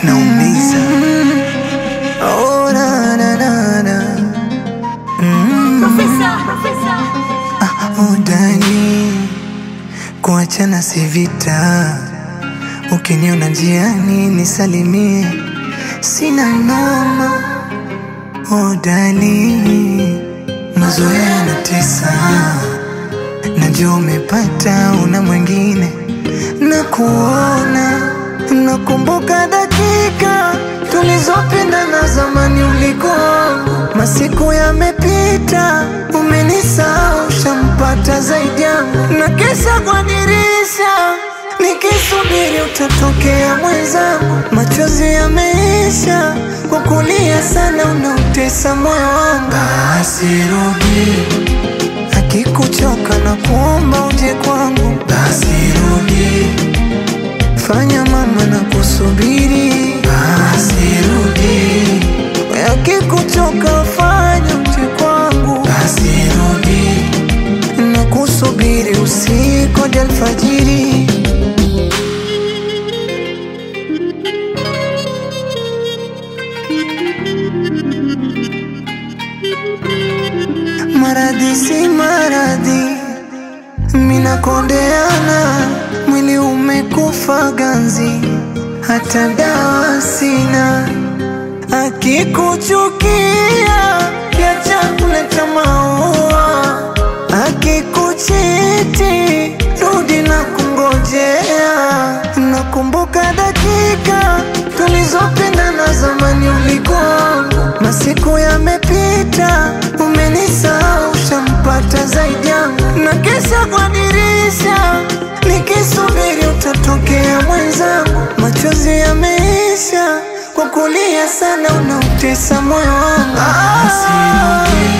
naumiza. Oh, na, na, na, na. Mm. Udani kuachana si vita, ukiniona njiani nisalimie, sina noma. Udani mazoea yanatesa, najua umepata una mwingine na kuona, nakumbuka dakika tulizopendana zamani, ulikuwa wangu, masiku yamepita, umenisahau, shampata zaidi yangu, na kesha kwa dirisha nikisubiri utatokea mwenzangu, machozi yameisha kwa kulia sana, unautesa moyo wangu. Basi rudi, akikuchoka na kuomba uje kwangu. Basi rudi, fanya mama na kusubiri. Basi rudi, akikuchoka fanya uje kwangu. Basi rudi, na kusubiri usiku hadi alfajiri. Maradhi si maradhi, mina kondeana, mwili umekufa ganzi, hata dawa sina. Akikuchukia kiacha kuleta maua, akikuchiti rudi na kungojea. Nakumbuka dakika tulizopendana zamani, ulikuwa wangu, masiku yamepita, umenisahau, shampata zaidi yangu, na kesha kwa dirisha nikisubiri utatokea mwenzangu, machozi yameisha kwa kulia sana, unautesa moyo wangu. Basi rudi,